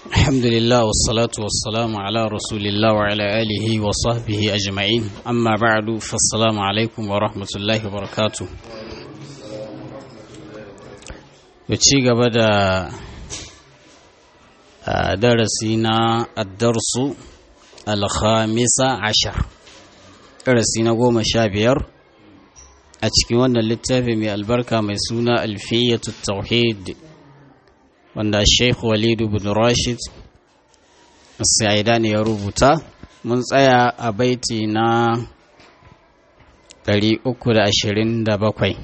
الحمد لله والصلاة والسلام على رسول الله وعلى آله وصحبه أجمعين أما بعد فالسلام عليكم ورحمة الله وبركاته يتشيق بدا درسنا الدرس الخامس عشر درسنا قوم شابير أتشكي وانا للتافي من البركة ميسونا ألفية التوحيد wanda Sheikh Walidu bin Rashid Sa'idani ya rubuta mun tsaya a baiti na 327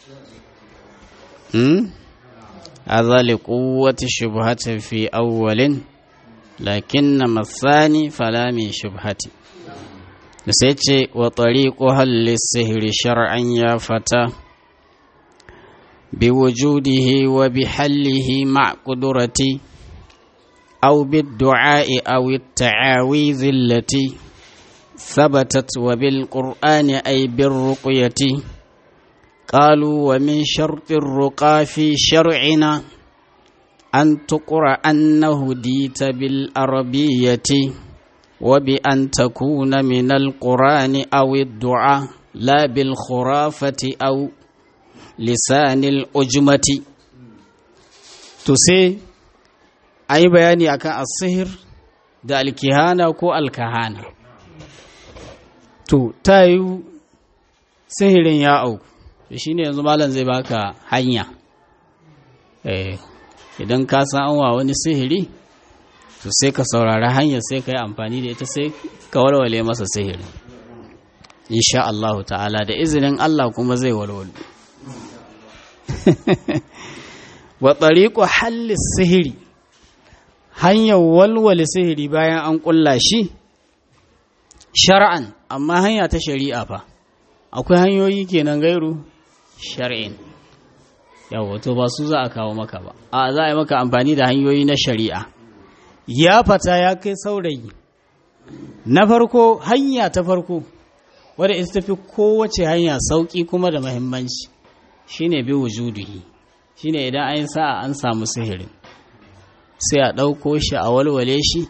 hmm hadha li quwwati shubhatin fi awwalin lakinna mathani fala min shubhati sai ce wa tariqu halli sihri shar'an ya fata بوجوده وبحله مع قدرتي أو بالدعاء أو التعاويذ التي ثبتت وبالقرآن أي بالرقية قالوا ومن شرط الرقى في شرعنا أن تقرأ أنه ديت بالأربية وبأن تكون من القرآن أو الدعاء لا بالخرافة أو lisanil ujmati to sai an yi bayani akan asihir da alkihana ko alkahana to ta yi sihirin ya auku shi ne yanzu malam zai baka hanya idan ka san an wa wani sihiri to sai ka saurari hanyar sai ka yi amfani da ita sai ka walwale masa sihiri insha Allah ta'ala da izinin Allah kuma zai walwale wa tsariƙo halli sihiri hanyar walwale sihiri bayan an ƙulla shi shar'an amma hanya ta shari'a fa akwai hanyoyi kenan gairu shar'in yawo to ba su za a kawo maka ba a za a yi maka amfani da hanyoyi na shari'a ya fata ya kai saurayi na farko hanya ta farko wadda ita tafi kowace hanya sauƙi kuma da mahimmanci shine bi wujudihi shine idan an sa'a an samu sihirin sai a ɗauko shi a walwale shi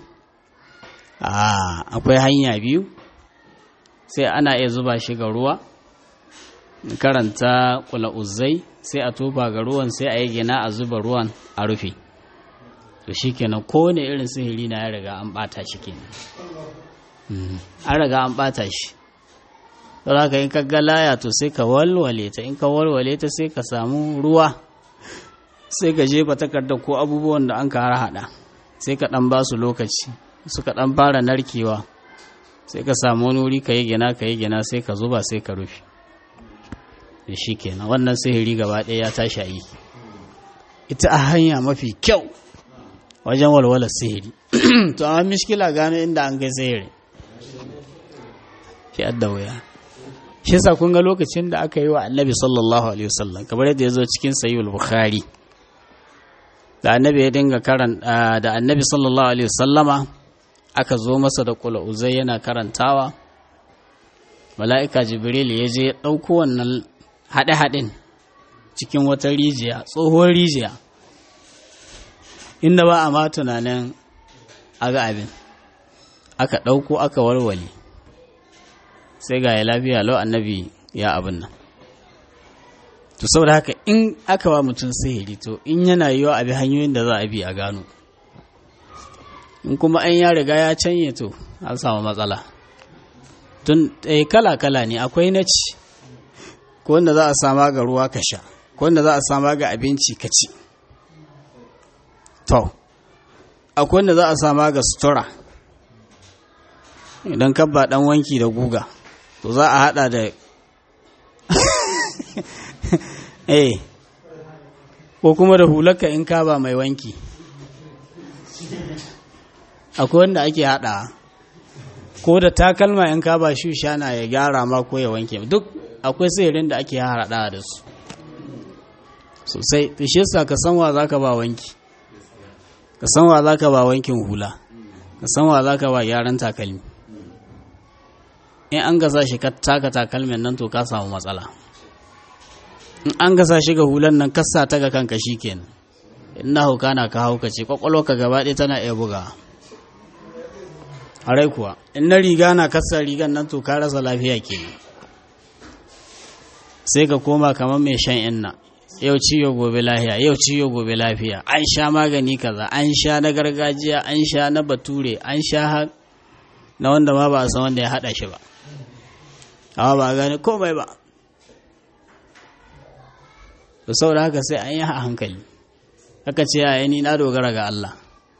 akwai hanya biyu sai ana iya zuba shi ga ruwa karanta kula uzai sai a tofa ga ruwan sai a yi gina a zuba ruwan a rufe to shi kenan kowane irin sihiri na ya riga an ɓata shi kenan an riga an ɓata shi don haka in ka ga laya to sai ka walwale ta in ka walwale ta sai ka samu ruwa sai ka jefa takarda ko abubuwan da an ka haɗa sai ka ɗan ba su lokaci suka ɗan fara narkewa sai ka samu wani wuri ka yi gina ka yi gina sai ka zuba sai ka rufe da shi kenan wannan sihiri gaba ɗaya ya tashi yi ita a hanya mafi kyau wajen walwalar sihiri to amma mishkila gano inda an kai sihiri shi adda wuya shi yasa kun ga lokacin da aka yi wa annabi sallallahu alaihi wasallam kamar yadda ya zo cikin sayyul bukhari da annabi ya dinga karan da annabi sallallahu alaihi wasallama aka zo masa da kula uzai yana karantawa mala'ika jibril ya je ya ɗauko wannan haɗe-haɗin cikin wata rijiya tsohuwar rijiya inda ba a ma tunanin aga abin aka ɗauko aka warware sai ga ya lafiya lau annabi ya abin nan to saboda haka in aka ba mutum sihiri to in yana yiwa abi hanyoyin da za a bi a gano in kuma an ya riga ya canye to an samu matsala tun eh, kala-kala ne akwai na ci ko wanda za a sama ga ruwa ka sha ko wanda za a sama ga abinci ka ci to akwai wanda za a sama ga sutura idan kabba dan wanki da guga to za a hada da eh ko kuma da hulaka in ka ba mai wanki akwai wanda ake hada ko da takalma in ka ba shana ya gyara ma ko ya wanke duk akwai sihirin da ake hada da su sosai shi yasa ka san wa zaka ba wanki ka san wa zaka ba wankin hula ka san wa zaka ba gyaran takalmi in an gasa shi ka taka takalmin nan to ka samu matsala in an gasa shi ga hulan nan kasa ta ga kanka kenan ina hauka na ka haukace kwakwalwa ka gaba ɗaya tana iya buga harai kuwa in na riga na kasa rigan nan to ka rasa lafiya ke sai ka koma kamar mai shan inna yau ciwo gobe lafiya yau ciwo gobe lafiya an sha magani kaza an sha na gargajiya an sha na bature an sha na wanda ma ba a san wanda ya haɗa shi ba amma ba a gane komai ba da saboda haka sai an yi a hankali haka ce a ni na dogara ga Allah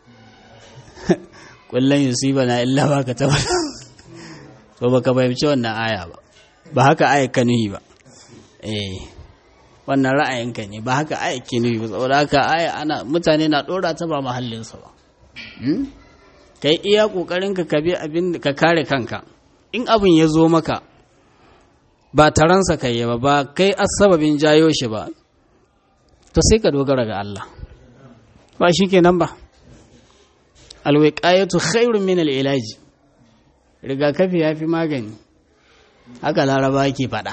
kullum yusiba na illa ba ka taba to baka fahimci wannan aya ba ba haka aya ka nuhi ba eh wannan ra'ayinka ne ba haka aya ke nuhi ba saboda haka aya ana mutane na dora ta ba mahallinsa ba kai iya kokarin ka ka bi abin ka kare kanka in abin ya zo maka ba taransa kai ba ba kai asababin jayo shi ba to sai ka dogara ga Allah ba shi kenan ba alwiqayatu khairun min al-ilaji rigakafi yafi magani haka laraba ke faɗa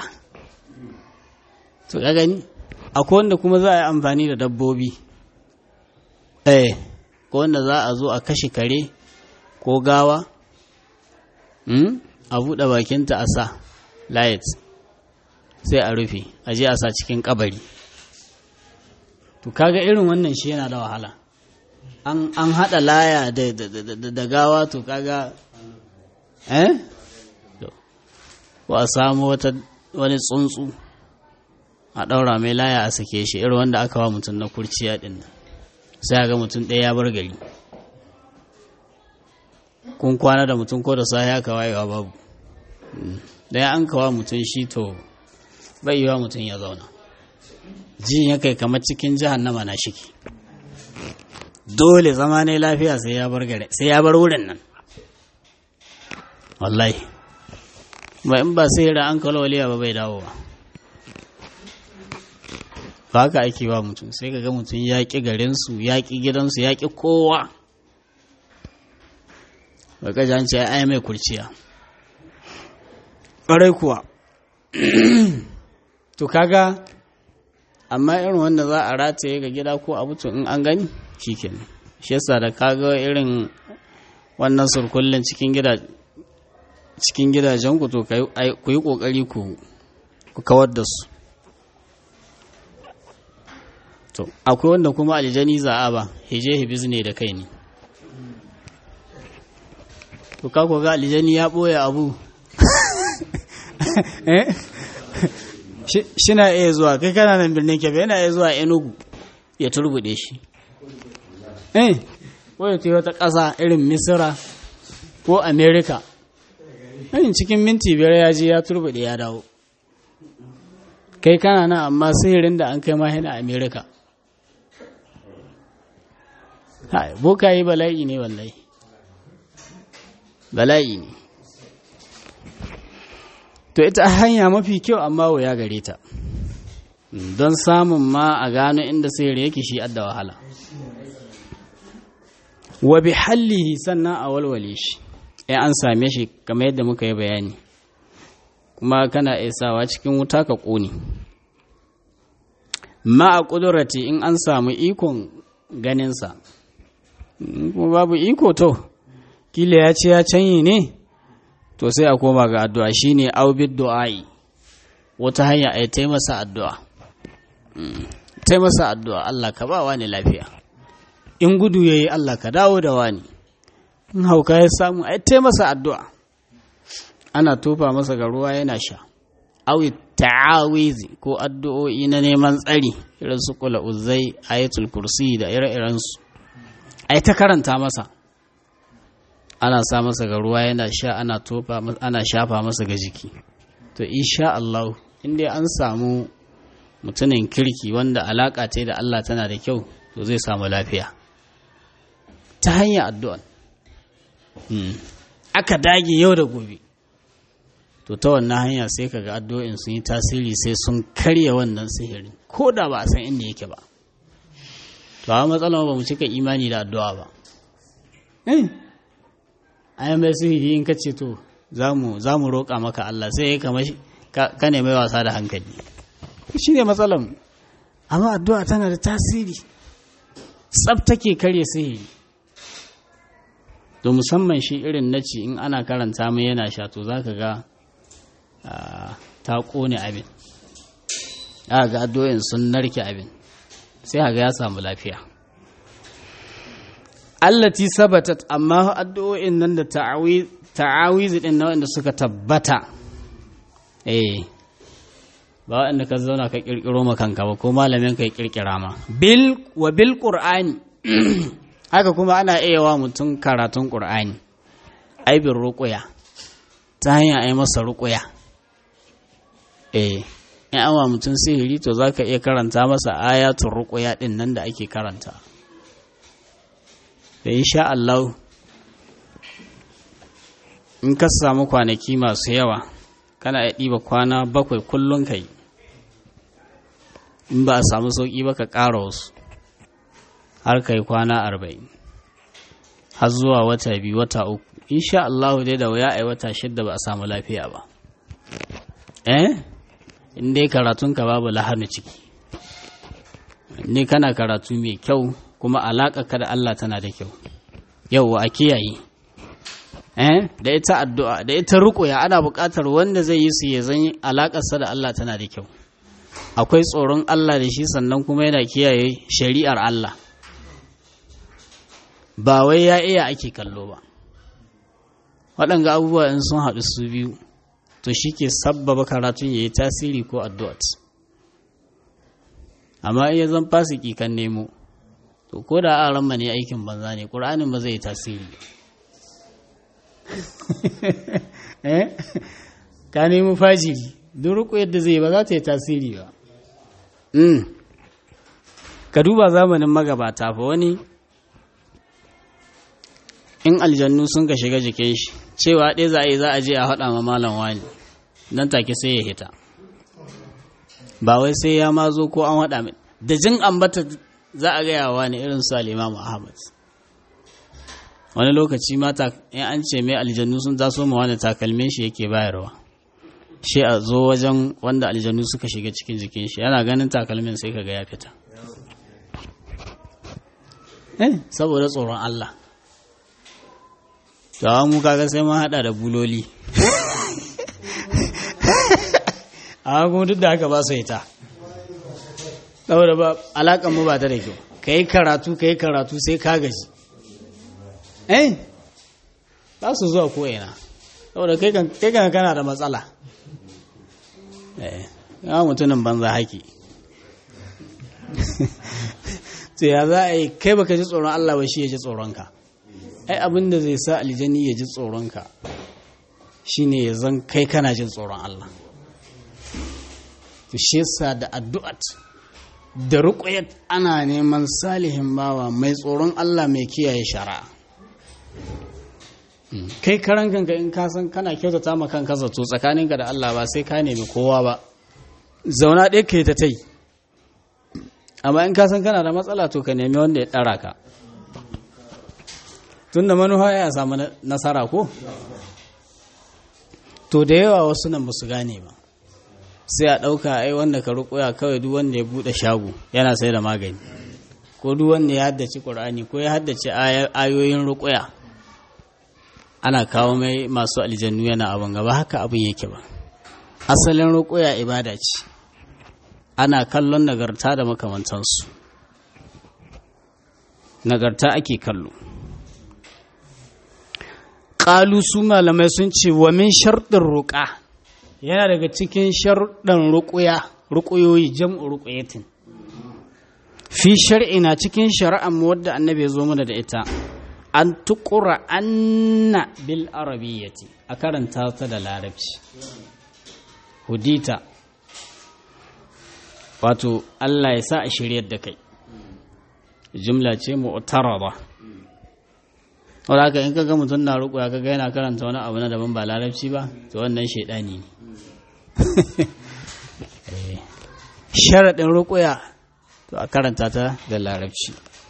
to ka gani akwai wanda kuma za a yi amfani da dabbobi eh ko wanda za a zo a kashe kare ko gawa a buɗe bakinta a sa light sai a rufe a je a sa cikin kabari to kaga irin wannan shi yana da wahala an an hada laya da da gawa to kaga eh to ko a samu wata wani tsuntsu a daura mai laya a sake shi irin wanda aka wa mutum na kurciya din sai ga mutum ɗaya ya bar gari kun kwana da mutum ko da sahi aka wayewa babu dan an kawa mutum shi to bai yiwa mutum ya zauna jin ya kai kamar cikin jahannama na shiki dole zama ne lafiya sai ya bar gare sai ya bar wurin nan wallahi ba in ba sai da an kawo waliya ba bai dawo ba ba haka ake ba mutum sai ka ga mutum ya ƙi garinsu ya ƙi gidansu ya ƙi kowa ba ka jan ce ai mai kurciya ƙwarai kuwa to kaga amma irin wanda za a rataye ga gida ko abu to in an gani shikenan shi yasa da kaga irin wannan surkullin cikin gida cikin gidajen ku to ku yi kokari ku ku kawar da su to akwai wanda kuma aljani za a ba hije hibiz ne da kai ne to ka ga aljani ya boye abu eh shina iya zuwa kai kana nan birnin kebe yana iya zuwa enugu ya turbude shi eh wadda ta yi wata ƙasa irin misira ko amerika ɗin cikin minti biyar ya je ya turbude ya dawo kai kana nan amma sihirin da an kai ma yana amerika boka yi bala'i ne wallahi bala'i ne to ita hanya mafi kyau amma wuya gare ta don samun ma a gano inda sihiri yake shi adda wahala wa bi hallihi sannan a walwale shi in an same shi kamar yadda muka yi bayani kuma kana isawa cikin wuta ka ƙone ma a ƙudurati in an samu ikon ganinsa kuma babu iko to kila ya ce ya canyi ne to sai a koma ga addu'a shine aubid du'ai wata hanya a ta masa addu'a ta masa addu'a Allah ka ba wani lafiya in gudu yayi Allah ka dawo da wani in hauka ya samu a ta masa addu'a ana tofa masa ga ruwa yana sha awi ta'awizi ko addu'o'i na neman tsari irin su kula uzai ayatul kursi da ire-irensu ai ta karanta masa ana sa masa ga ruwa yana sha ana tofa ana shafa masa ga jiki to insha Allah inda an samu mutumin kirki wanda alaka ta da Allah tana da kyau to zai samu lafiya ta hanyar addu'a aka dage yau da gobe to ta wannan hanya sai kaga addu'o'in sun yi tasiri sai sun karya wannan sihirin ko da ba a san inda yake ba to a matsalar ba mu cika imani da addu'a ba ayan mai sihiri in ka ce to za mu roƙa maka Allah sai ya kama ka ne mai wasa da hankali shi ne matsalan amma addu'a tana da tasiri tsab take karya sihiri to musamman shi irin na ci in ana karanta mai yana sha to za ka ga ta ƙone abin aka ga addu'o'in sun narke abin sai ga ya samu lafiya allati sabatat amma addu'o'in nan da ta'awizi din na wanda suka tabbata eh ba wanda ka zauna ka kirkiro ma kanka ba ko malamin ka ya kirkira ma bil wa bil qur'ani haka kuma ana iya wa mutum karatun qur'ani ai bin ruqya ta hanyar ai masa ruqya eh in an wa mutum sihiri to zaka iya karanta masa ayatul ruqya din nan da ake karanta da insha Allah in ka samu kwanaki masu yawa kana iya ɗiba kwana bakwai kullum ka yi in ba a samu sauƙi ba ka ƙara wasu har ka yi kwana arba'in har zuwa wata biyu wata uku insha Allah dai da wuya a yi wata shidda ba a samu lafiya ba eh in dai karatunka babu lahanu ciki ne kana karatu mai kyau kuma alaƙa ka da Allah tana da kyau yau a kiyaye eh da ita addu'a da ita ruƙuya ana buƙatar wanda zai yi su ya zan alaƙarsa da Allah tana da kyau akwai tsoron Allah da shi sannan kuma yana kiyaye shari'ar Allah ba wai ya iya ake kallo ba waɗanga abubuwa in sun haɗu su biyu to shi ke sabbaba karatun ya yi tasiri ko addu'at amma iya zan fasiki kan nemo to ko da a ranma ne aikin banza ne ƙur'anin ba zai yi tasiri eh ka nemi fajiri duk ruku yadda zai ba za ta yi tasiri ba ka duba zamanin magabata fa wani in aljannu sun ka shiga jikin shi cewa ɗaya za a yi za a je a haɗa ma malam wani nan take sai ya hita ba wai sai ya ma zo ko an haɗa mai da jin ambata za a gaya wa ne irin su alimamu ahmad wani lokaci mata in an ce mai aljannu sun taso ma wani takalmin shi yake bayarwa shi a zo wajen wanda aljannu suka shiga cikin jikin shi yana ganin takalmin sai kaga ya fita eh saboda tsoron Allah to mu kaga sai mun hada da buloli amma kuma duk da haka ba su ita saboda ba alakan mu ba ta da kyau kai karatu kai karatu sai ka gaji eh za su zuwa ko ina saboda kai kan kana da matsala eh ya mutumin banza haki to ya za a yi kai baka ji tsoron Allah ba shi ya ji tsoronka ai abin da zai sa aljani ya ji tsoronka shine ya zan kai kana jin tsoron Allah to shi yasa da addu'at da ruqyat ana neman salihin bawa mai tsoron Allah mai kiyaye shari'a kai karan kanka in ka san kana kyautata ma kanka zato tsakaninka da Allah ba sai ka nemi kowa ba zauna ɗaya kai ta tai amma in ka san kana da matsala to ka nemi wanda ya ɗara ka tun da manufa ya samu nasara ko to da yawa wasu nan ba su gane ba sai a ɗauka ai wanda ka rukuya kawai duk wanda ya buɗe shago yana sai da magani ko duk wanda ya haddace ƙur'ani ko ya haddace ayoyin rukuya ana kawo mai masu aljannu yana abin gaba haka abin yake ba asalin rukuya ibada ce ana kallon nagarta da makamantansu nagarta ake kallo ƙalu su malamai sun ce wa min sharɗin ruƙa yana daga cikin sharɗin ruƙuya ruƙuyoyi jam'u ruƙuyatin fi shar'ina cikin shari'ar mu wadda annabi ya zo mana da ita an tuƙura anna bil arabiyyati a karanta ta da larabci hudita wato Allah ya sa a shiryar da kai jumla ce mu'tarada wadda haka in kaga mutum na ruku ya kaga yana karanta wani abu na daban ba larabci ba to wannan shaidani ne sharaɗin rukuya to a karanta ta da larabci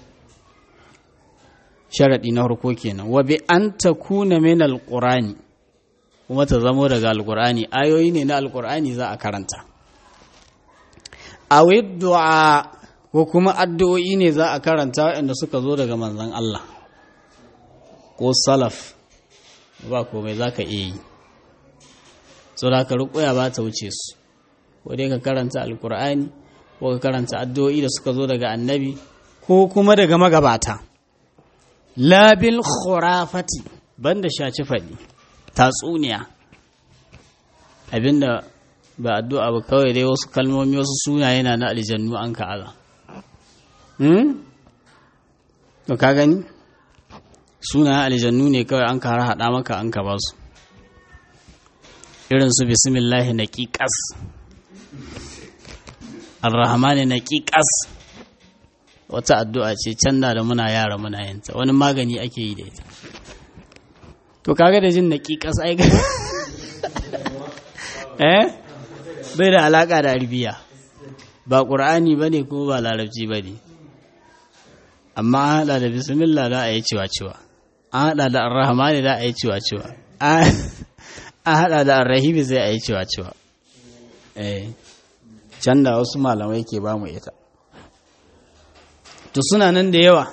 sharaɗi na harko kenan wa bi an ta kuna min alƙurani kuma ta zamo daga alƙurani ayoyi ne na alƙurani za a karanta a du'a ko kuma addu'o'i ne za a karanta waɗanda suka zo daga manzan Allah ko salaf ba komai za ka iya yi so da ka rukuya ba ta wuce su ko dai ka karanta alkur'ani ko ka karanta addu'o'i da suka zo daga annabi ko kuma daga magabata labil khurafati banda shaci faɗi tatsuniya abinda ba addu'a ba kawai dai wasu kalmomi wasu sunaye na na aljannu an ka'ala hmm? to ka gani sunayen aljannu ne kawai an ka har haɗa maka an ka ba su irin su bismillahi na ƙiƙas arrahmani na ƙiƙas wata addu'a ce can da muna yara muna yanta wani magani ake yi da ita to kaga da jin na ƙiƙas ai eh bai da alaƙa da arabiya ba ƙur'ani ba ne kuma ba larabci ba ne amma an haɗa da bismillah da a yi ciwa-ciwa an haɗa da arrahmani da a yi ciwa-ciwa an haɗa da arrahimi zai a yi ciwa-ciwa eh can da wasu malamai ke ba mu ita to suna nan da yawa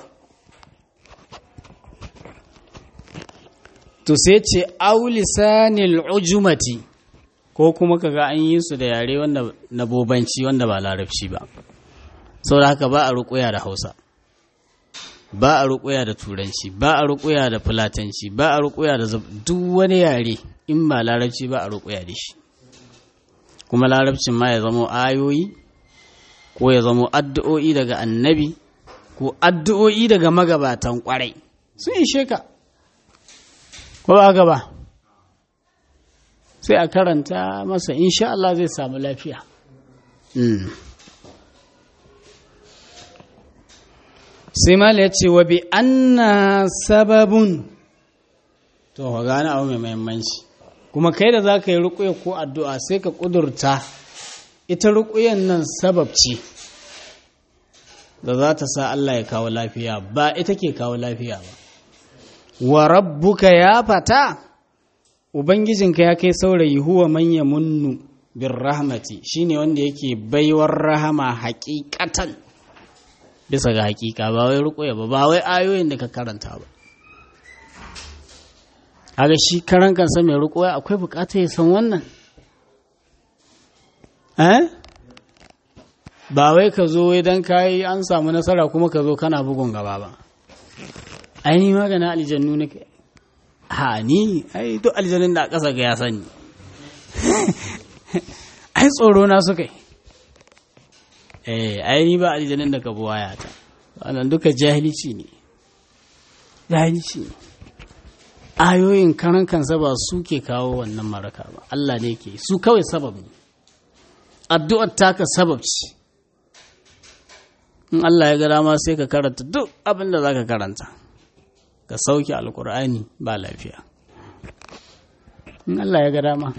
to sai ce aulisanil ujumati ko kuma kaga an yi su da yare wanda na bobanci wanda ba larabci ba saboda haka ba a ruƙuya da hausa ba a ruƙuya da turanci ba a ruƙuya da fulatanci ba a ruƙuya da duk wani yare in ba larabci ba a ruƙuya da shi kuma larabcin ma ya zamo ayoyi ko ya zamo addu'o'i daga annabi ko addu'o'i daga magabatan kwarai sun ishe ka ko ba gaba sai a karanta masa insha Allah zai samu lafiya sai mala ya ce wa bi anna sababun to ka gane abu mai mahimmanci kuma kai da za ka yi ruƙuya ko addu'a sai ka ƙudurta ita ruƙuyan nan sabab ce da za ta sa Allah ya kawo lafiya ba ita ke kawo lafiya ba wa rabbuka ya fata ubangijinka ya kai saurayi huwa manya munnu bin rahmati shine wanda yake baiwar rahama hakikatan bisa ga hakika ba wai ruƙuya ba ba wai ayoyin da ka karanta ba aga shi karan kansa mai ruƙuya akwai bukata ya san wannan eh ba wai ka zo idan ka yi an samu nasara kuma ka zo kana bugun gaba ba ai ni magana aljannu nake ha ni ai duk aljanun da a ƙasa ga ya sani ai tsoro na suka yi eh ai ni ba aljanun da ka buwaya ta wannan duka jahilci ne jahilci ne ayoyin karan kansa ba su ke kawo wannan maraka ba Allah ne ke su kawai sabab ne addu'ar taka sabab ce in Allah ya ga dama sai ka karanta duk abin da za ka karanta ka sauke alkur'ani ba lafiya in Allah ya ga dama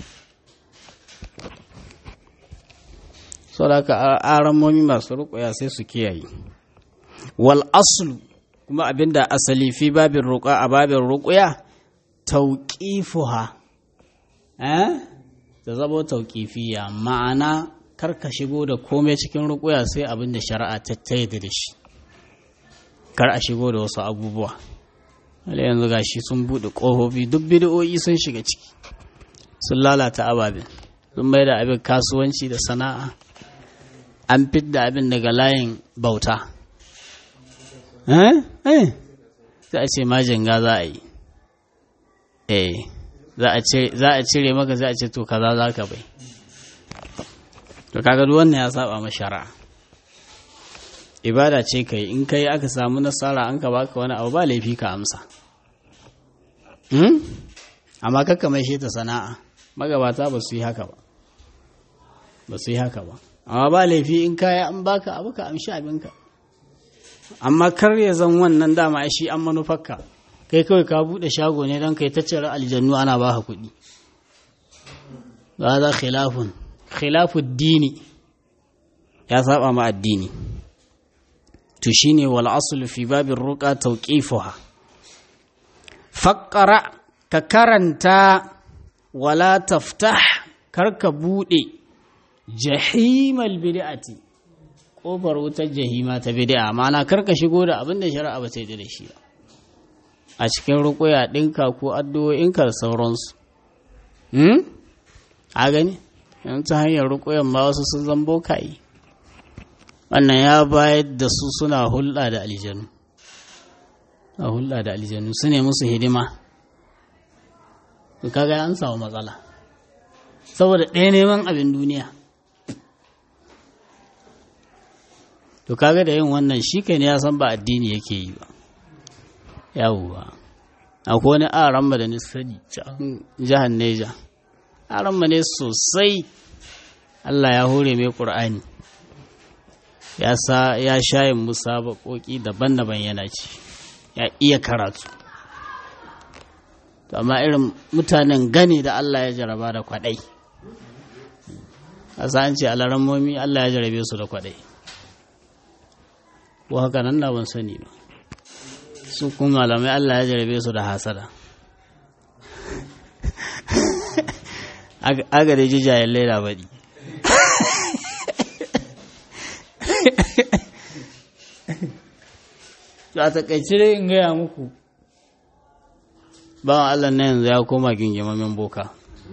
sau da ka aramomi masu rukuya sai su kiyaye wal aslu kuma abinda asali fi babin ruƙa a babin ruƙuya tauƙifuha eh ta zabo tauƙifiya ma'ana kar ka shigo da komai cikin rukuya sai abin da shari'a ta taida da shi kar a shigo da wasu abubuwa wale yanzu gashi sun buɗe ƙofofi duk bidiyoyi sun shiga ciki sun lalata ababen sun mai da abin kasuwanci da sana'a an fidda abin daga layin bauta eh za a ce majinga za a yi eh za a cire maka za a ce to kaza za ka bai to kaga duk wannan ya saba ma shari'a ibada ce kai in kai aka samu nasara an ka baka wani abu ba laifi ka amsa hmm? amma kakka mai shi ta sana'a magabata ba su yi haka ba ba su yi haka ba amma ba laifi in kaya an baka abu ka amshi abinka amma kar ya zan wannan dama shi an manufarka kai kawai ka bude shago ne don kai ta cire aljannu ana baka kuɗi ba za khilafun khilafud dini ya saba ma addini to shine wal aslu fi babin ruqa tawqifuha faqra ka karanta wala taftah kar ka bude jahimal bid'ati kofar wutar jahima ta bid'a ma'ana karka shigo da abin da shari'a ba sai da shi ba a cikin rukuya ɗinka ko addu'o'inka da sauransu hmm? a gani yan ta hanyar rukuyan ma wasu sun zambo kayi wannan ya bayar da su suna hulɗa da aljanu a hulɗa da aljanu su ne musu hidima kaga an samu matsala saboda ɗaya neman abin duniya to kaga da yin wannan shi kai ne ya san ba addini yake yi ba yawuwa akwai wani aran da nisani can jihar neja aran ne sosai allah ya hore mai ƙur'ani ya sa ya shayin musa baƙoƙi daban-daban yana ci ya iya karatu to amma irin mutanen gane da allah ya jaraba da kwaɗai a an ce alarammomi allah ya jarabe su da kwaɗai ko haka nan na ban sani ba su kuma malamai Allah ya jarabe su da hasada aga da jijayen laila baɗi a takaice dai in gaya muku bawan Allah na yanzu ya koma gingimamin boka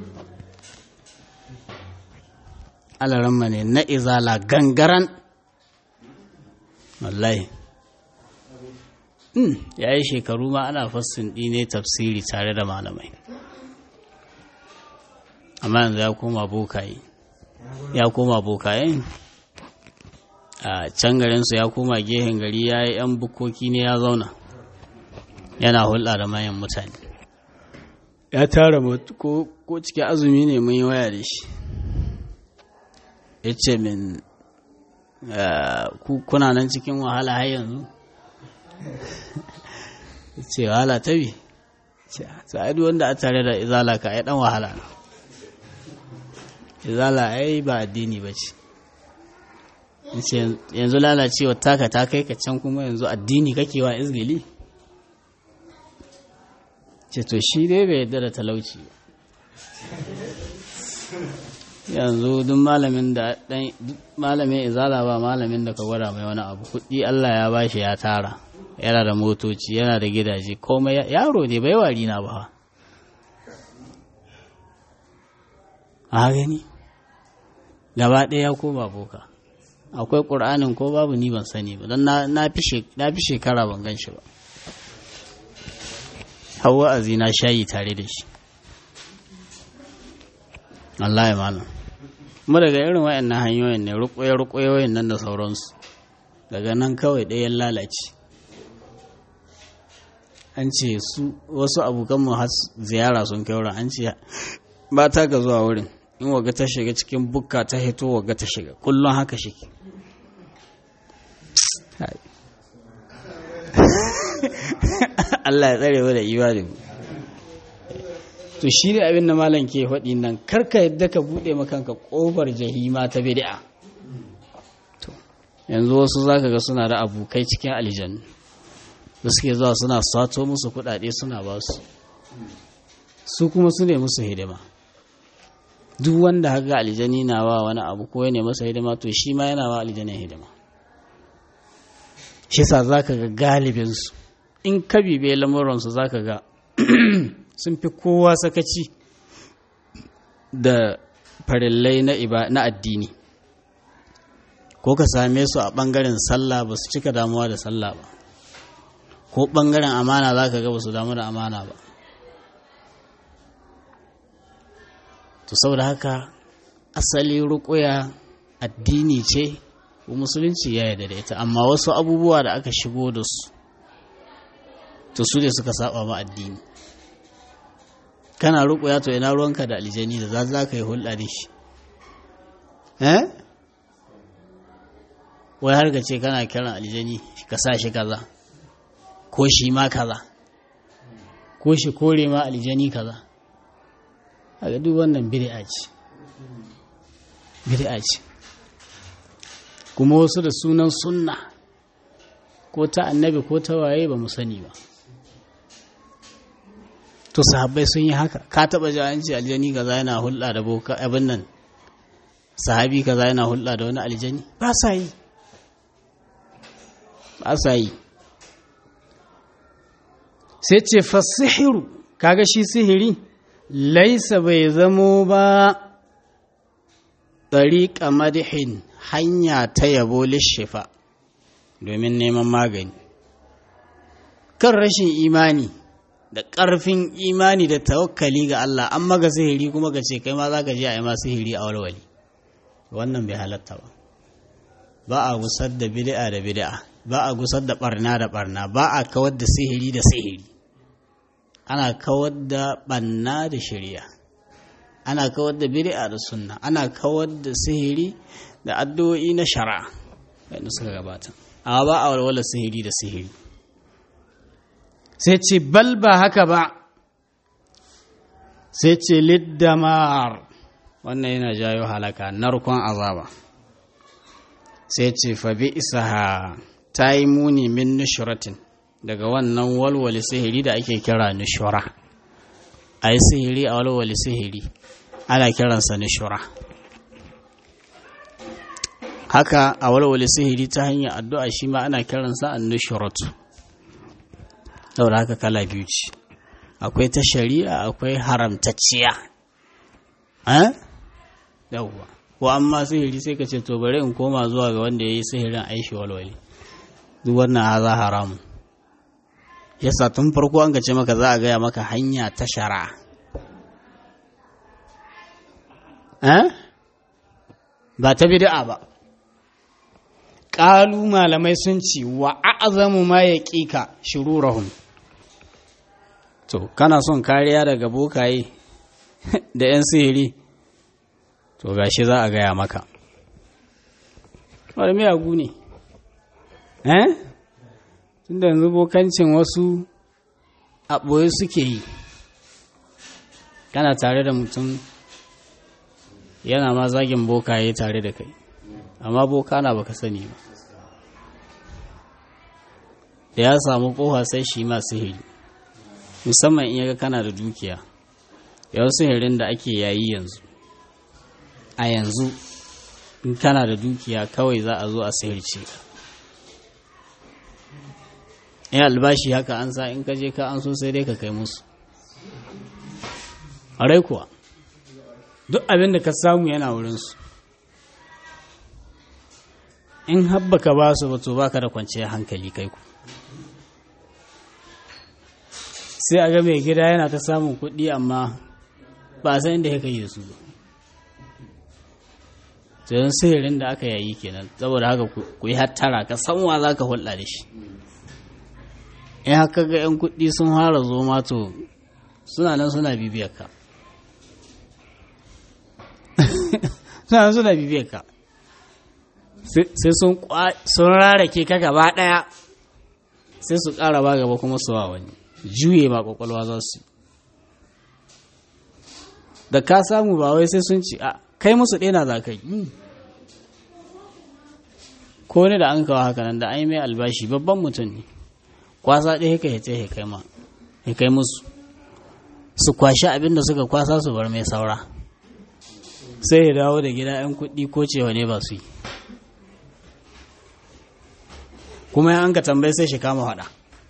alaramma ne na izala gangaran wallahi ya yi shekaru ma ana fassin ne tafsiri tare da malamai amma yanzu ya koma bokaye ya koma bokaye a can garinsu ya koma gehen gari ya yi 'yan bukoki ne ya zauna yana hulɗa da mayan mutane ya tara ko cikin azumi ne mun yi waya da shi ya ce min kuna nan cikin wahala har yanzu ce wahala ta bi sa'adu wanda a tare da izala ka ai dan wahala izala ai ba addini ba ce yanzu lalacewa taka ta kai ka can kuma yanzu addini kake wa izgili ce to shi dai bai yadda da talauci yanzu duk malamin da dan malamin izala ba malamin da ka gwada mai wani abu kuɗi Allah ya bashi ya tara yana da motoci yana da gidaje komai yaro ne bai wari na ba a gani gaba ɗaya ko ba boka akwai ƙur'anin ko babu ni ban sani ba don na fi shekara ban gan shi ba hawa azi na shayi tare da shi Allah ya malam kuma daga irin wayannan hanyoyin ne rukuye-rukuye nan da sauransu daga nan kawai ɗayan lalace an ce su wasu abokanmu har ziyara sun kai wurin an ce ba ta ga zuwa wurin in waga ta shiga cikin bukka ta hito waga ta shiga kullum haka shi Allah ya tsare wa da imanin to shi ne abin da malam ke faɗi nan karka yadda ka buɗe makanka ƙofar jahima ta bid'a to yanzu wasu zaka ga suna da abokai cikin aljannu da suke zuwa suna sato musu kuɗaɗe suna ba su su kuma su ne musu hidima duk wanda haka aljani na wa wani abu ko ya ne masa hidima to shi ma yana wa aljanin hidima shi sa za ka ga galibinsu in ka bibe lamuransu za ka ga sun fi kowa sakaci da farillai na addini ko ka same su a ɓangaren sallah ba su cika damuwa da sallah ba ko ɓangaren amana za ka ga ba su damu da amana ba to saboda haka asali ruƙuya addini ce ko musulunci ya yarda da ita amma wasu abubuwa da aka shigo da su to su ne suka saba ma addini kana ruƙuya to ina ruwanka da aljani da za za ka yi hulɗa da shi eh wai har ka ce kana kiran aljani ka sa shi kaza ko shi ma kaza ko shi kore ma aljani kaza a duk wannan bid'a ce bid'a ce kuma wasu da sunan sunna ko ta annabi ko ta waye ba mu sani ba to sahabbai sun yi haka ka taba ji an ce aljani kaza yana hulɗa da boka abin nan sahabi kaza yana hulɗa da wani aljani ba sa yi ba sa yi sai ce fasihiru kaga shi sihiri laisa bai zamo ba ɗariƙa madihin hanya ta yabo lishifa domin neman magani kan rashin imani da ƙarfin imani da tawakkali ga Allah an maga sihiri kuma ka ce kai ma za ka je a yi ma sihiri a walwali wannan bai halatta ba ba a gusar da bid'a da bid'a ba a gusar da barna da barna ba a kawar da sihiri da sihiri ana kawar da banna da shari'a ana kawar da bid'a da sunna ana kawar da sihiri da addu'o'i na shari'a wanda suka gabata amma ba a walwala sihiri da sihiri sai ce bal ba haka ba sai ce liddamar wannan yana jayo halaka narkon azaba sai ce fa bi isaha ta yi muni min nushuratin daga wannan walwale sihiri da ake kira nushura a yi sihiri a walwale sihiri ana kiransa nushura haka a walwale sihiri ta hanyar addu'a shi ma ana kiransa an nushuratu saboda haka kala biyu ce akwai ta shari'a akwai haramtacciya yawwa ko amma sihiri sai ka ce to bari in koma zuwa ga wanda ya yi sihirin aishi walwale duk wannan haza haramun yasa tun farko an ce maka za a gaya maka hanya ta shari'a ba ta bid'a ba ƙalu malamai sun ce wa a'azamu ma ya ƙika shirurahum to kana son kariya daga bokaye da 'yan sihiri to gashi za a gaya maka wani miyagu ne eh tunda yanzu bokancin wasu a ɓoye suke yi kana tare da mutum yana ma zagin bokaye tare da kai amma boka na baka sani ba da ya samu kofa sai shi ma sihiri musamman in yaga kana da dukiya yau sihirin da ake yayi yanzu a yanzu in kana da dukiya kawai za a zo a sihirce ka in albashi haka an sa in ka je ka an so sai dai ka kai musu a rai kuwa duk abin da ka samu yana wurinsu in habbaka ba su to baka da kwanciyar hankali kai ku sai a ga mai gida yana ta samun kuɗi amma ba san inda ya kai su ba tsayin sihirin da aka yayi kenan saboda haka ku yi hattara ka san wa za ka hulɗa da shi in haka ga 'yan kuɗi sun fara zo to suna nan suna bibiyar ka suna nan suna bibiyar ka sai sun rarake ka gaba ɗaya sai su ƙara ba gaba kuma su wa wani juye ma ƙwaƙwalwa za su da ka samu ba wai sai sun ci a kai musu ɗena za ka yi ko ne da an kawo haka nan da an yi mai albashi babban mutum ne kwasa ɗaya ka yace ya kai ma ya kai musu su kwashi abin da suka kwasa su bar mai saura sai ya dawo da gida 'yan kuɗi ko cewa ne ba su yi kuma an ka tambayi sai shi kama faɗa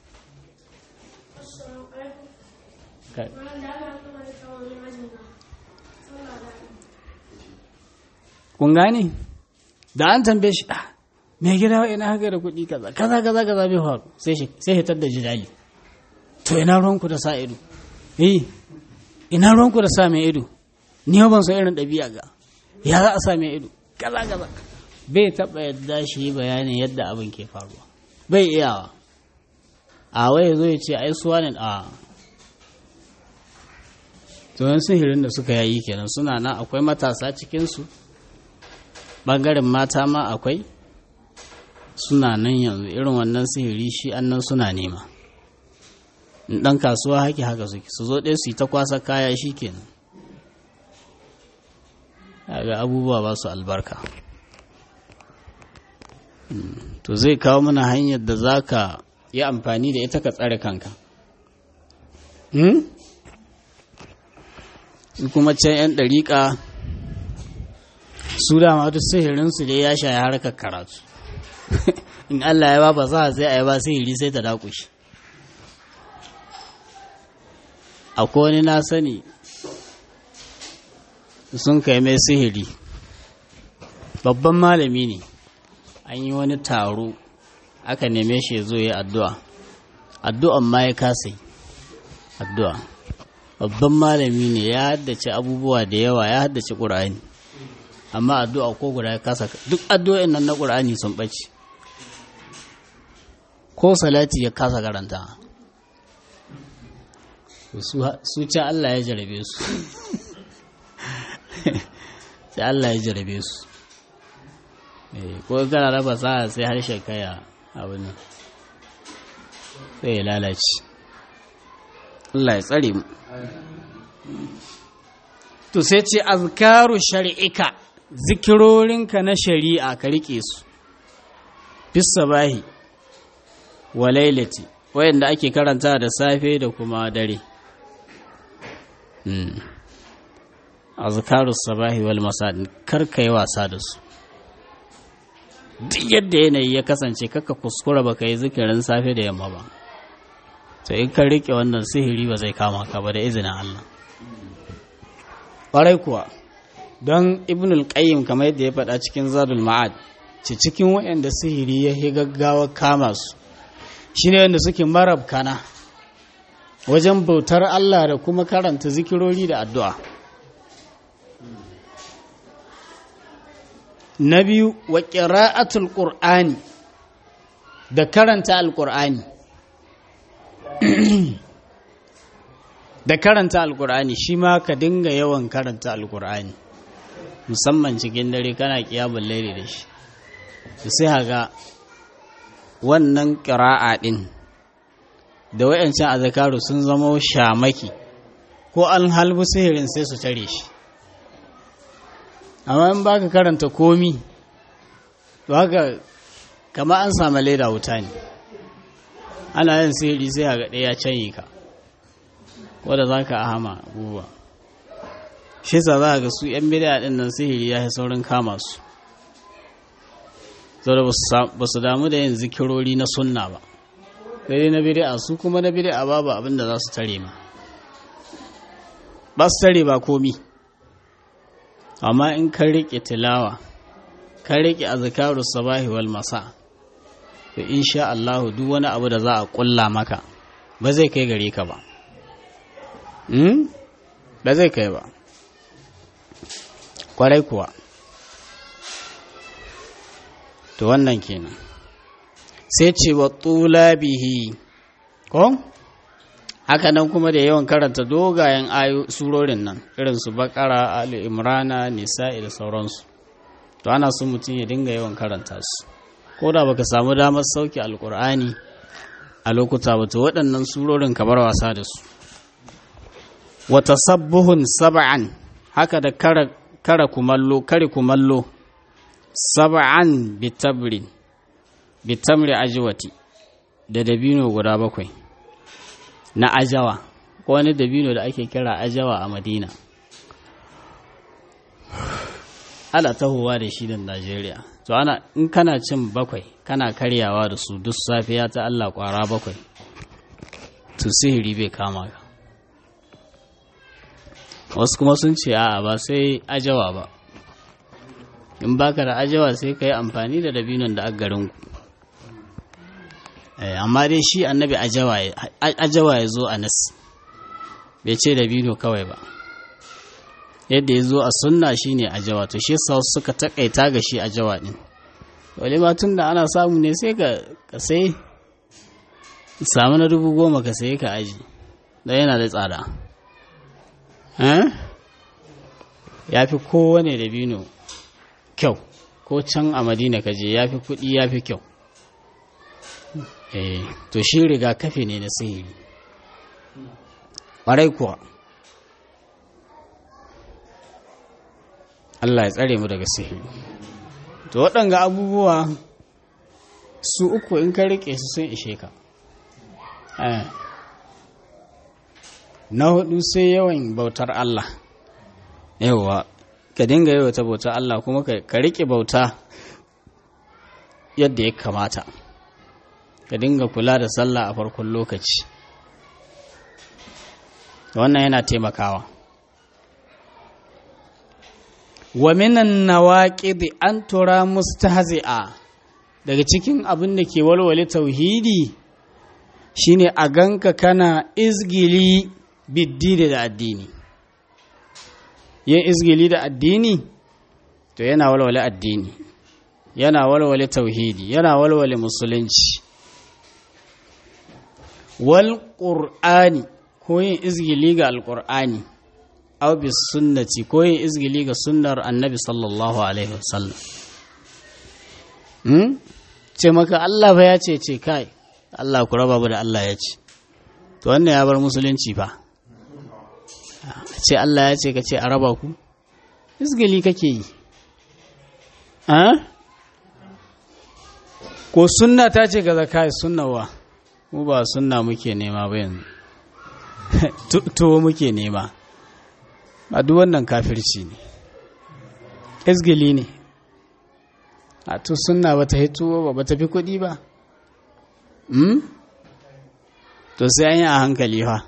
kun gane da an tambaye shi mai gida wa ina haka da kuɗi kaza kaza kaza kaza bai faru sai shi sai hitar da jidali to ina ruwanku da sa ido eh ina ruwanku da sa mai ido ni ban san irin ɗabi'a ga ya za a sa mai ido kaza kaza bai taɓa yadda shi bayanin yadda abin ke faruwa bai iyawa a wai zo ya ce ai suwa ne a to sihirin da suka yayi kenan suna nan akwai matasa cikinsu ɓangaren mata ma akwai suna nan yanzu irin wannan sihiri shi annan suna nema ɗan kasuwa haki haka suke su zo ɗaya su yi ta kwasa kaya shi kenan ga abubuwa ba su albarka to zai kawo mana hanyar da za ka yi amfani da ita ka tsare kanka kuma can 'yan ɗariƙa su dama duk sihirinsu dai ya shaya harkar karatu in Allah ya ba ba za sai a yi ba sihiri sai ta dakushi akwai wani na sani sun kai mai sihiri babban malami ne an yi wani taro aka neme shi ya zo ya addu'a addu'an ma ya kasa addu'a babban malami ne ya haddace abubuwa da yawa ya haddace ƙur'ani amma addu'a ko guda ya kasa duk addu'o'in nan na ƙur'ani sun ɓace ko salati ya kasa karanta su can Allah ya jarabe su sai Allah ya jarabe su ko kana raba sa sai harshen kaya abin nan sai ya lalace Allah ya tsare mu to sai ce azkaru shari'ika zikirorinka na shari'a ka rike su bis sabahi wa lailati wayanda ake karanta da safe da kuma dare azkaru sabahi wal masa kar ka yi wasa da su duk yadda yanayi ya kasance kaka kuskura baka yi zikirin safe da yamma ba to in ka rike wannan sihiri ba zai kama ka ba da izinin Allah ƙwarai kuwa don ibn al-qayyim kamar yadda ya faɗa cikin zadul ma'ad ce cikin waɗanda sihiri ya yi gaggawa kama su shine wanda suke marab kana wajen bautar Allah da kuma karanta zikirori da addu'a na biyu wa ƙira'atul ƙur'ani da karanta alƙur'ani da karanta alƙur'ani shi ma ka dinga yawan karanta alƙur'ani musamman cikin dare kana ƙiyamun laili da shi sai haga wannan ƙira'a ɗin da wayancan azakaru sun zama shamaki ko an halbu sihirin sai su tare shi amma in baka karanta komi to haka kama an samu leda wuta ne ana yin sihiri sai a gaɗe ya canyi ka wadda za ka ahama abubuwa shi sa za ga su yan bidiya ɗin nan sihiri ya yi saurin kama su saboda ba su damu da yin zikirori na sunna ba sai na bidi'a su kuma na bidi'a babu abin da za su tare ma ba su tare ba komi amma in ka riƙe tilawa ka riƙe azkaru sabahi wal masa to insha Allah duk wani abu da za a ƙulla maka ba zai kai gare ka ba hmm? ba zai kai ba kwarai kuwa to wannan kenan sai ce wa bihi ko haka nan kuma da yawan karanta dogayen ayo surorin nan irin su bakara ali imrana nisa'i da sauransu to ana so mutum ya dinga yawan karanta su ko da baka samu damar sauke alkur'ani a lokuta ba to waɗannan surorin ka bar wasa da su wa tasabbuhun sab'an haka da kara, kara kumallo kare kumallo sab'an bitabrin bitamri ajwati da dabino guda bakwai na ajawa ko wani dabino da ake kira ajawa a madina ana tahowa da shi da najeriya to ana in kana cin bakwai kana karyawa da su duk safiya ta allah kwara bakwai to sihiri bai kama ka wasu kuma sun ce a'a ba sai ajawa ba in baka da ajawa sai ka yi amfani da dabinon da garinku amma dai shi annabi ajawa ya zo a nas bai ce dabino kawai ba yadda ya zo a sunna shine ajawa to shi sa suka takaita ga shi ajawa din wale ma tun da ana samu ne sai ka sai samu na dubu goma ka sai ka aji don yana da tsada ya fi kowane dabino kyau ko can a madina ka je ya fi kuɗi ya fi kyau eh to shi rigakafi ne na sihiri ƙwarai kuwa Allah ya tsare mu daga sihiri to waɗanga abubuwa su uku in ka riƙe su sun ishe ka na hudu sai yawan bautar Allah yawa ka dinga yawata bautar Allah kuma ka riƙe bauta yadda ya kamata ka dinga kula da sallah a farkon lokaci wannan yana taimakawa wa minan nawaqidi an tura mustahzi'a daga cikin abin da ke walwale tauhidi shine a ganka kana izgili biddini da addini yin izgili da addini to yana walwale addini yana walwale tauhidi yana walwale musulunci wal qur'ani ko yin izgili ga alqur'ani aw bis sunnati ko yin izgili ga sunnar annabi sallallahu alaihi wasallam hmm? ce maka Allah fa ya ce ce kai Allah ku raba da Allah ya ce to wannan ya bar musulunci fa ce Allah ya ce ka ce a raba ku izgili kake yi ko sunna ta ce ga zakai sunnawa mu ba sunna muke nema ba yanzu tuwo muke nema a duk wannan kafirci ne izgili ne a to sunna ba ta yi tuwo ba ba ta fi kuɗi ba to sai an yi a hankali fa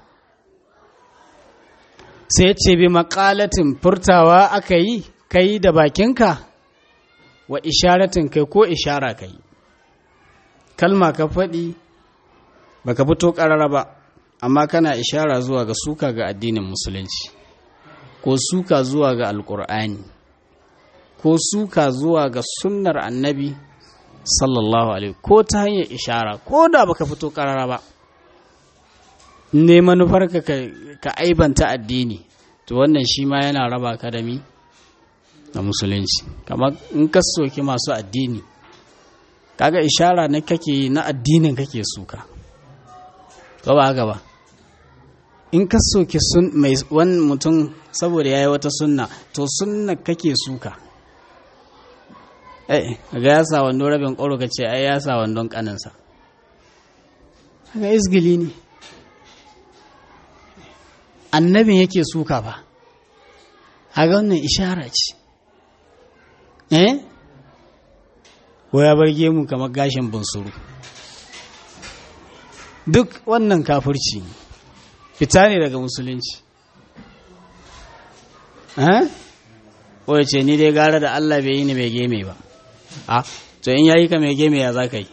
sai ce bi makalatin furtawa aka yi kai da bakinka wa isharatin kai ko ishara kai kalma ka faɗi baka fito ƙarara ba amma kana ishara zuwa ga suka ga addinin musulunci ko suka zuwa ga alƙur'ani ko suka zuwa ga sunnar annabi sallallahu alaihi ko ta hanyar ishara ko da baka fito ƙarara ba ne manufarka ka aibanta addini to wannan shi ma yana raba ka da mi da musulunci kamar in ka soki masu addini kaga ishara na kake yi na addinin kake suka ba ba haka ba in ka soki sun mai wani mutum saboda ya yi wata sunna to sunna kake suka eh ga ya sa wando rabin ƙoro ka ce ai ya sa wandon ƙaninsa haka izgili ne annabin yake suka ba haka wannan ishara ce eh ko ya barge mu kamar gashin bunsuru duk wannan kafirci ne fita ne daga musulunci eh ko ya ce ni dai gara da Allah bai yi ni mai geme ba a to in yayi ka mai geme ya za ka yi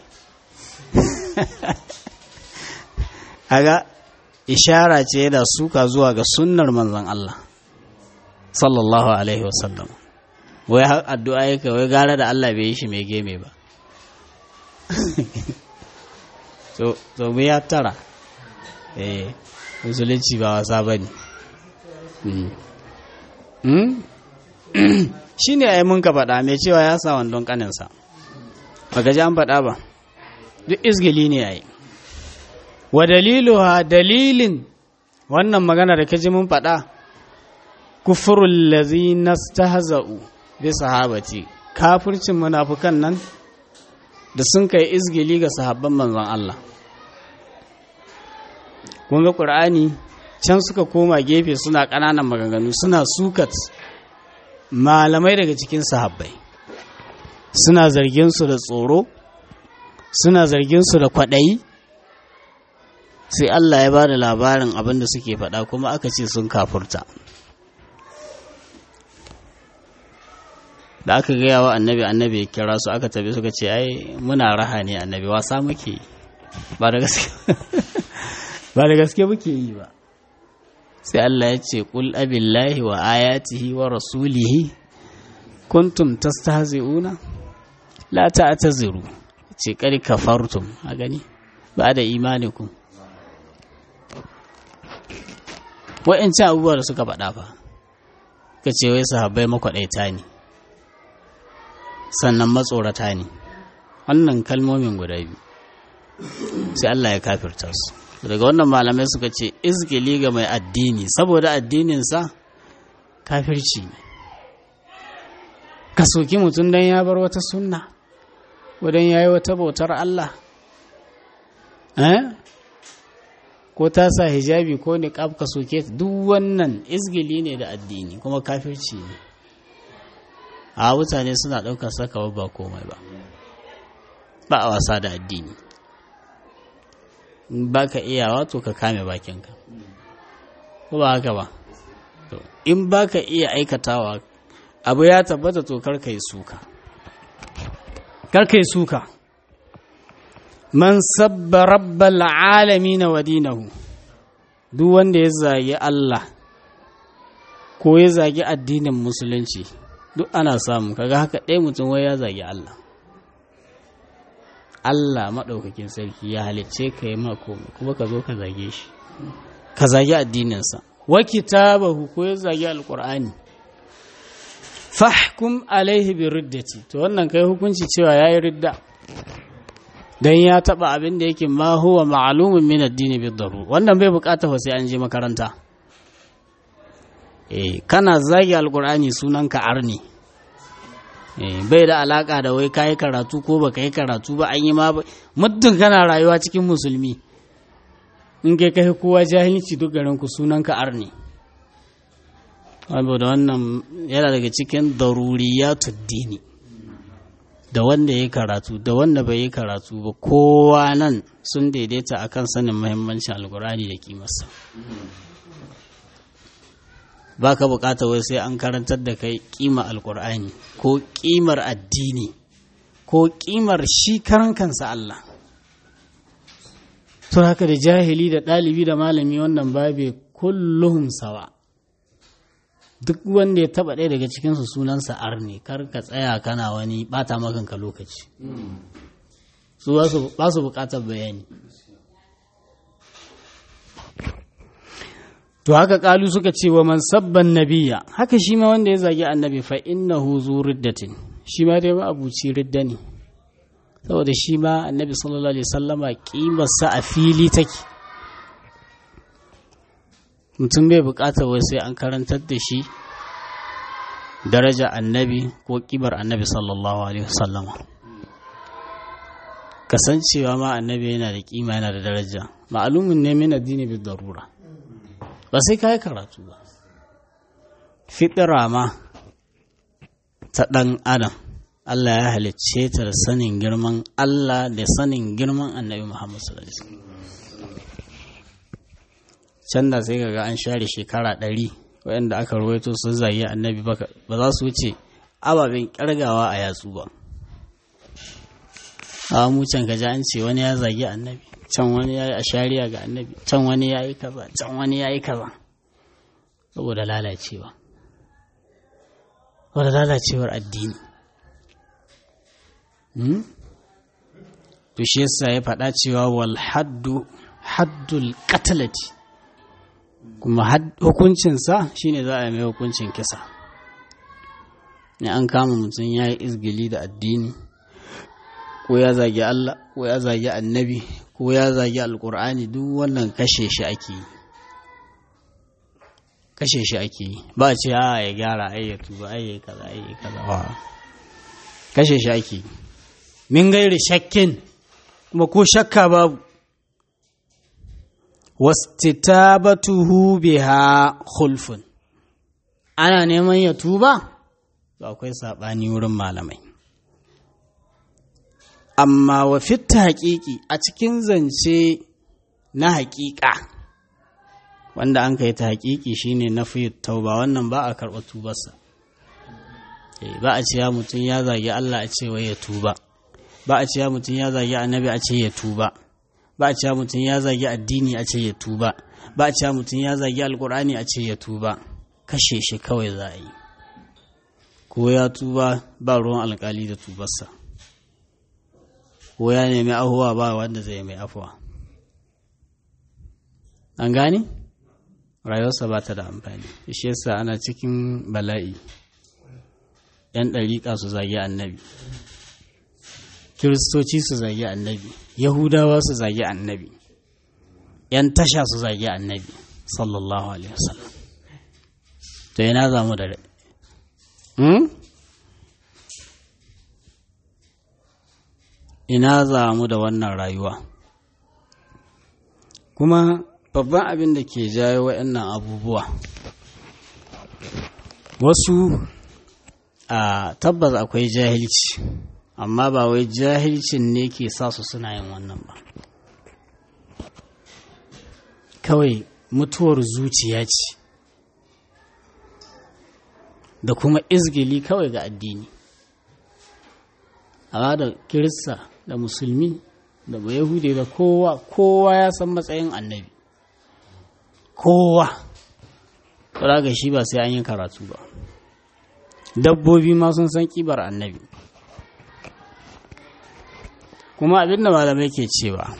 haga ishara ce da suka zuwa ga sunnar manzon Allah sallallahu alaihi wasallam wai har addu'a yake wai gara da Allah bai yi shi mai geme ba to to mu ya tara eh musulunci ba wasa bane shi ne ai mun ka faɗa mai cewa ya sa wandon ƙaninsa ba ji an faɗa ba duk izgili ne yayi wa daliluha dalilin wannan magana da kaji mun faɗa kufurul lazina stahza'u bi sahabati kafircin munafukan nan da sun kai izgili ga sahabban manzon Allah kun ga qur'ani can suka koma gefe suna ƙananan maganganu suna sukat malamai daga cikin sahabbai suna zargin su da tsoro suna zargin su da kwaɗayi sai Allah ya ba da labarin abin da suke faɗa kuma aka ce sun kafurta da aka gaya wa annabi annabi ya kira su aka tabi suka ce ai muna raha ne annabi wasa muke ba da gaske ba da gaske muke yi ba sai Allah ya ce qul abillahi wa ayatihi wa rasulihi kuntum tastahzi'una la ta'taziru ce kar kafartum a gani ba da imanikum wa'ancan abubuwa da suka faɗa fa ka ce wai sahabbai makwaɗaita ne sannan matsorata ne wannan kalmomin guda biyu sai Allah ya kafirta su daga wannan malamai suka ce izgili ga mai addini saboda addininsa kafirci ne ka soki mutum don ya bar wata sunna wadon ya yi wata bautar Allah ko ta sa hijabi ko niqab ka soke duk wannan izgili ne da addini kuma kafirci ne a mutane suna ɗaukar saka ba komai ba ba a wasa da addini in baka iyawa to ka kame bakinka ko ba haka ba to in baka iya aikatawa abu ya tabbata to kar yi suka kar yi suka man sabba rabbal alamin wa dinahu duk wanda ya zagi Allah ko ya zagi addinin musulunci duk ana samu kaga haka ɗaya mutum wai ya zagi Allah Allah maɗaukakin sarki ya halicce ka yi mako kuma ka zo ka zage shi ka zagi addininsa wa kitabahu ko ya zagi alƙur'ani fahkum alaihi bi riddati to wannan kai hukunci cewa yayi ridda dan ya taba abin da yake ma huwa ma'lumun min addini bi darur wannan bai bukata fa sai an je makaranta eh kana zagi alƙur'ani sunanka arni bai da alaka da wai kayi karatu ko ba yi karatu ba an yi ma muddin kana rayuwa cikin musulmi in kai kai kowa jahilci duk garin ku sunan ka arni da wannan yana daga cikin daruriyatu dini da wanda ya karatu da wanda bai yi karatu ba kowa nan sun daidaita akan sanin muhimmancin alkurani da kimarsa ba ka bukata wai sai an karantar da kai kima alkur'ani ko kimar addini ko kimar shi karan kansa Allah to haka da jahili da ɗalibi da malami wannan babe kulluhum sawa duk wanda ya taba ɗaya daga cikinsu sunansa arne kar ka tsaya kana wani bata makanka lokaci su ba su bukatar bayani to haka kalu suka ce wa man sabban nabiya haka shi ma wanda ya zagi annabi fa innahu zu riddatin shi ma dai abuci ridda ne saboda shi ma annabi sallallahu alaihi wasallama kimarsa a fili take mutum bai bukatar wai sai an karantar da shi daraja annabi ko kibar annabi sallallahu alaihi wasallama kasancewa ma annabi yana da kima yana da daraja ma'alumin ne min addini bi darura ba sai ka yi karatu ba fitira ma ta ɗan adam Allah ya halicce ta da sanin girman Allah da sanin girman annabi Muhammad sallallahu alaihi can da sai kaga an share shekara ɗari waɗanda aka rawaito sun zagi annabi ba za su wuce ababen ƙirgawa a yatsu ba a mu can gaji an ce wani ya zagi annabi can wani ya yi a shari'a ga annabi can wani ya yi kaza can wani ya yi kaza saboda lalacewa saboda lalacewar addini to shi yasa ya faɗa cewa wal haddu haddul qatlati kuma hukuncinsa shine za a yi mai hukuncin kisa ne an kama mutum ya yi izgili da addini ko ya zagi Allah ko ya zagi annabi ko ya zagi alkur'ani duk wannan kashe shi ake yi kashe shi ake yi ba a ce a ya gyara ai ya tuba ai ya kaza ai ya kaza ba kashe shi ake yi min gairi shakkin kuma ko shakka babu wastitabatuhu biha khulfun ana neman ya tuba to akwai sabani wurin malamai amma wa fitta haƙiƙi a cikin zance na haƙiƙa wanda an kai ta haƙiƙi shine na fi tauba wannan ba a karɓa tubarsa ba a cewa mutum ya zagi Allah a ce wai ya tuba ba a cewa mutum ya zagi annabi a ce ya tuba ba a cewa mutum ya zagi addini a ce ya tuba ba a cewa mutum ya zagi alkur'ani a ce ya tuba kashe shi kawai za a yi ko ya tuba ba ruwan alkali da tubarsa ko ya nemi ahuwa ba wanda zai mai afuwa an gane rayuwarsa ba ta da amfani shi yasa ana cikin bala'i yan ɗariƙa su zagi annabi kiristoci su zagi annabi yahudawa su zagi annabi yan tasha su zagi annabi sallallahu alaihi wasallam to yana zamu da ina za mu da wannan rayuwa kuma babban abin da ke jayo waɗannan abubuwa wasu a tabbas akwai jahilci amma ba wai jahilcin ne ke sa su suna yin wannan ba kawai mutuwar zuciya ce da kuma izgili kawai ga addini amma da kirista da musulmi da yahudi da kowa kowa ya san matsayin annabi kowa ga shi ba sai an yi karatu ba dabbobi ma sun san kibar annabi kuma abinda malamai ke cewa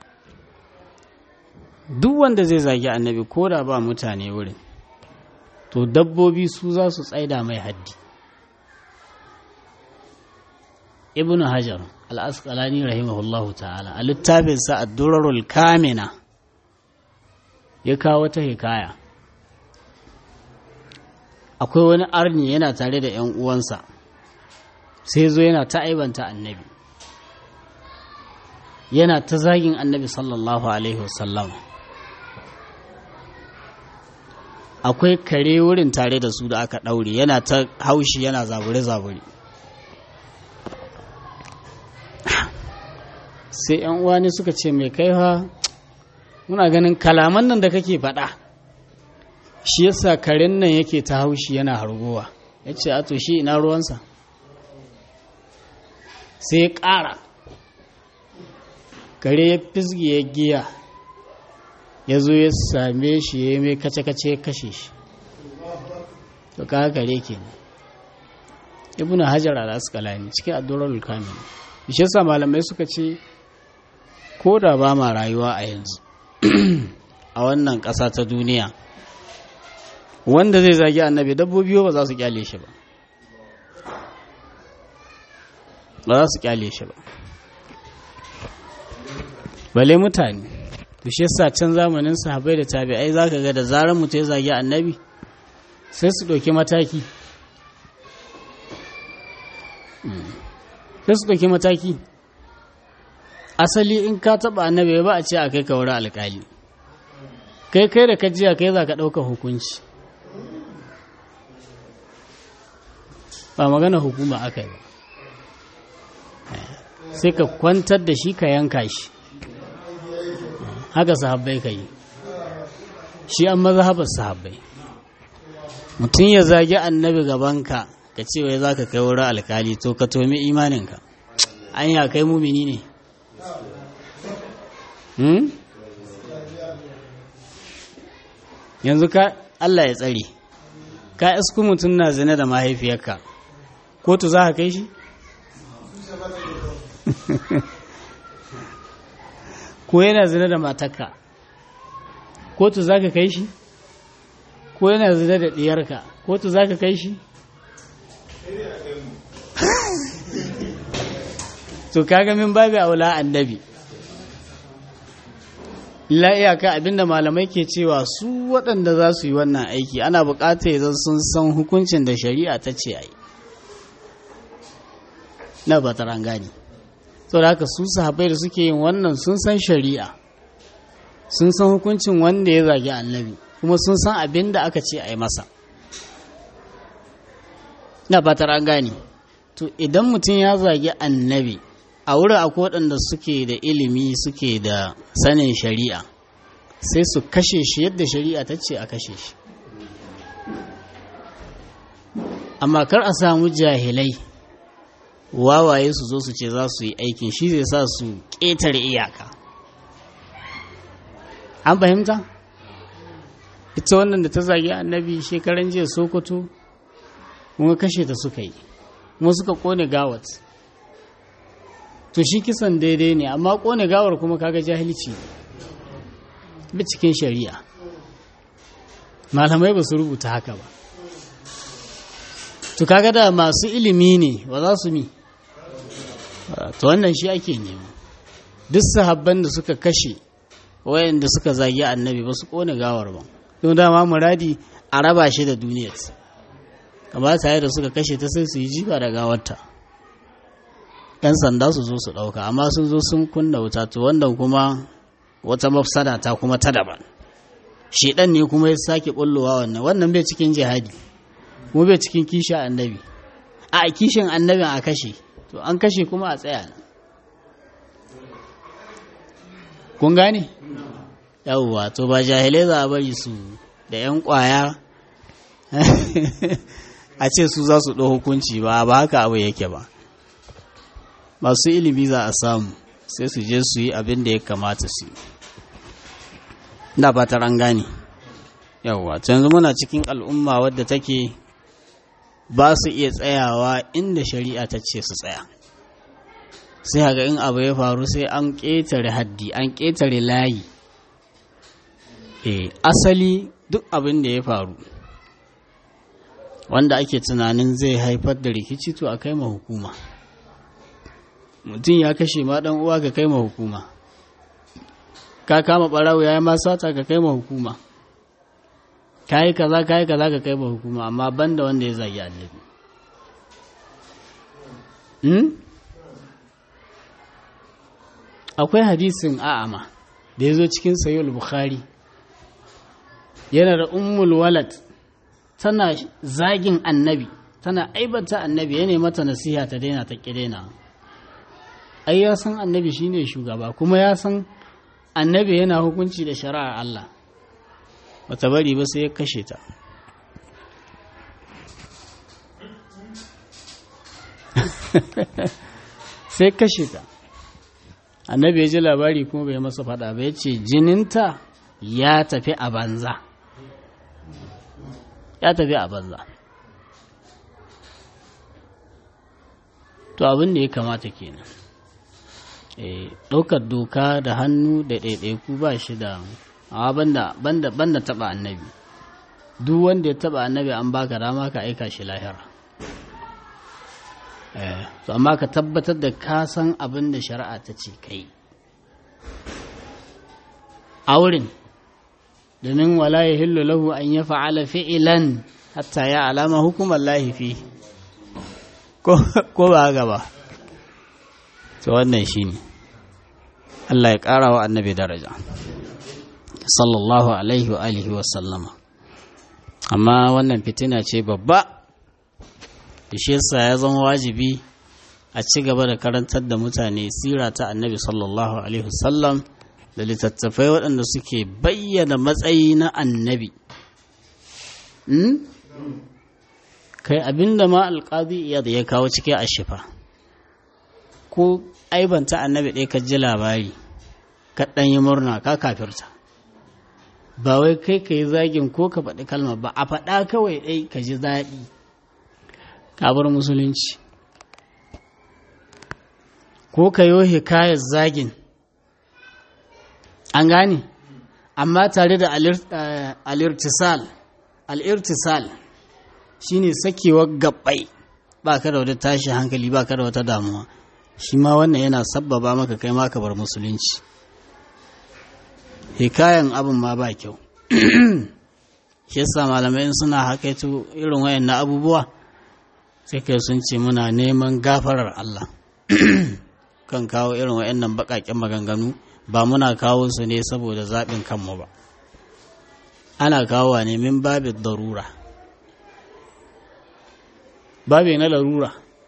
duk wanda zai zagi annabi ko da ba mutane wurin to dabbobi su za su tsaida mai haddi ibn hajar al'asqalani rahimahullahu ta'ala a littafinsa ad-durarul kamina ya kawo ta hikaya akwai wani arni yana tare da ‘yan uwansa sai zo yana ta aibanta annabi yana ta zagin annabi sallallahu alaihi wasallam akwai kare wurin tare da su da aka ɗaure yana ta haushi yana zabure-zabure sai ‘yan uwani suka ce mai kaiwa muna ganin kalaman nan da kake faɗa shi yasa karen nan yake ta haushi yana hargowa ya ce ato shi ina ruwansa sai ya ƙara kare ya fisgi ya giya ya zo ya same shi ya yi mai kace-kace ya kashe shi to ka kare ke ne ibn hajar al-asqalani cikin addu'ar kamil shi yasa malamai suka ce ko da ba ma rayuwa a yanzu a wannan ƙasa ta duniya wanda zai zagi annabi dabbobi ba za su kyale shi ba ba za su kyale shi ba bale mutane to shi yasa can zamanin sahabbai da tabi'ai zaka ga da zarar mutum ya zagi annabi sai su ɗauki mataki sai su ɗauki mataki asali in ka taɓa annabi ba a ce a kai ka wurin alƙali kai kai da kajiya kai za ka ɗauka hukunci ba magana hukuma aka yi ba sai ka kwantar da shi ka yanka shi haka sahabbai ka yi shi an mazhabar sahabbai mutum ya zagi annabi gabanka ka ce wai za ka kai wurin alkali to ka tomi imaninka an ya kai mumini ne yanzu ka Allah ya tsare ka isku mutum na zina da mahaifiyarka kotu za ka kai shi ko yana zina da matarka kotu za ka kai shi ko yana zina da ɗiyarka kotu za ka kai shi to kaga min babu aula annabi la iyaka abinda malamai ke cewa su waɗanda za su yi wannan aiki ana buƙatar idan sun san hukuncin da shari'a ta ce a yi na ba ta rangani da haka su sahabai da suke yin wannan sun san shari'a sun san hukuncin wanda ya zagi annabi kuma sun san abin da aka ce a yi masa na ba ta rangani to idan mutum ya zagi annabi a wurin akwai waɗanda suke da ilimi suke da sanin shari'a sai su kashe shi yadda shari'a ta ce a kashe shi amma kar a samu jahilai wawaye su zo su ce za su yi aikin shi zai sa su ƙetare iyaka an fahimta ita wannan da ta zagi annabi shekaran jiya sokoto kuma kashe ta suka yi kuma suka kone gawat to shi kisan daidai ne amma kone gawar kuma kaga jahilci bi cikin shari'a malamai ba su rubuta haka ba to kaga da masu ilimi ne ba za su mi to wannan shi ake nema duk sahabban da suka kashe wayanda suka zagi annabi ba su kone gawar ba don dama muradi a raba shi da duniyar kamata da suka kashe ta sai su yi jiba da gawarta yan sanda su zo su ɗauka amma sun zo sun kunna wuta to wannan kuma wata mafsada ta kuma ta daban shedan ne kuma ya sake bullowa wannan wannan bai cikin jihadi kuma bai cikin kishin annabi a kishin annabin a kashe to an kashe kuma a tsaya kun gane yawwa to ba jahilai za a bari su da 'yan kwaya a ce su za su ɗau hukunci ba ba haka abu yake ba masu ilimi za a samu sai su je su yi abin da ya kamata su yi da ba ta gane yawwa yanzu muna cikin al'umma wadda take ba su iya tsayawa inda shari'a ta ce su tsaya sai haka in abu ya faru sai an ƙetare haddi an ƙetare layi e asali duk abin da ya faru wanda ake tunanin zai haifar da rikici to a kai ma hukuma mutum ya kashe ma dan uwa ka kai ma hukuma ka kama barawo ya yi ma sata ka kai ma hukuma ka yi kaza ka yi kaza ka kai ma hukuma amma banda wanda ya zagi annabi hmm? akwai hadisin a'ama da ya zo cikin sayul bukhari yana da ummul walad tana zagin annabi tana aibata annabi ya mata nasiha ta daina ta daina ai ya san annabi shine shugaba kuma ya san annabi yana hukunci da shari'ar Allah bata bari ba sai ya kashe ta sai kashe ta annabi ya ji labari kuma bai masa fada ba ya ce jininta ya tafi a banza ya tafi a banza to abin da ya kamata kenan ɗaukar doka da hannu da ɗaiɗaiku ba shi da amma banda banda banda taɓa annabi duk wanda ya taɓa annabi an baka dama ka aika shi lahira to amma ka tabbatar da ka san abin da shari'a ta ce kai auren domin wala ya hillu lahu an ya fa'ala fi'ilan hatta ya alama hukumar lahifi ko ba gaba to wannan shi ne Allah ya ƙara wa annabi daraja sallallahu alaihi wa alihi wa sallama amma wannan fitina ce babba shi yasa ya zama wajibi a ci gaba da karantar da mutane sira ta annabi sallallahu alaihi wasallam da littattafai waɗanda suke bayyana matsayi na annabi kai abinda ma alƙadi iya da ya kawo cike a shifa ko aibanta annabi ɗaya ka ji labari ka ɗan yi murna ka kafirta ba wai kai ka yi zagin ko ka faɗi kalma ba a faɗa kawai ɗai ka ji daɗi kabar musulunci ko ka yi hikayar zagin an gane amma tare da alirtisal alirtisal shine sakewar gabbai ba ka da wata tashi hankali ba ka da wata damuwa shi ma wannan yana sabbaba maka kai maka bar musulunci hikayan abin ma ba kyau shi yasa malamai suna hakaito irin wayan na abubuwa sai kai sun ce muna neman gafarar Allah kan kawo irin wayannan baƙaƙen maganganu ba muna kawo su ne saboda zaɓin kanmu ba ana kawo ne min babin darura babi na larura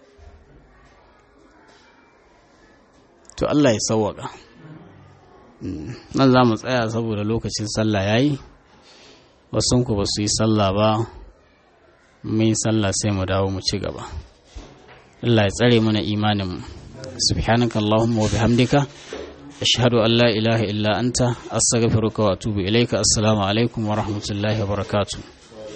to Allah ya sauwaka nan za mu tsaya saboda lokacin sallah ya yi wasunku ba su yi sallah ba mai sallah sai mu dawo mu ci gaba Allah ya tsare mana imaninmu subhanaka allahumma wa bihamdika ashhadu an la ilaha illa anta astaghfiruka wa atubu ilaika assalamu alaikum wa rahmatullahi wa barakatuh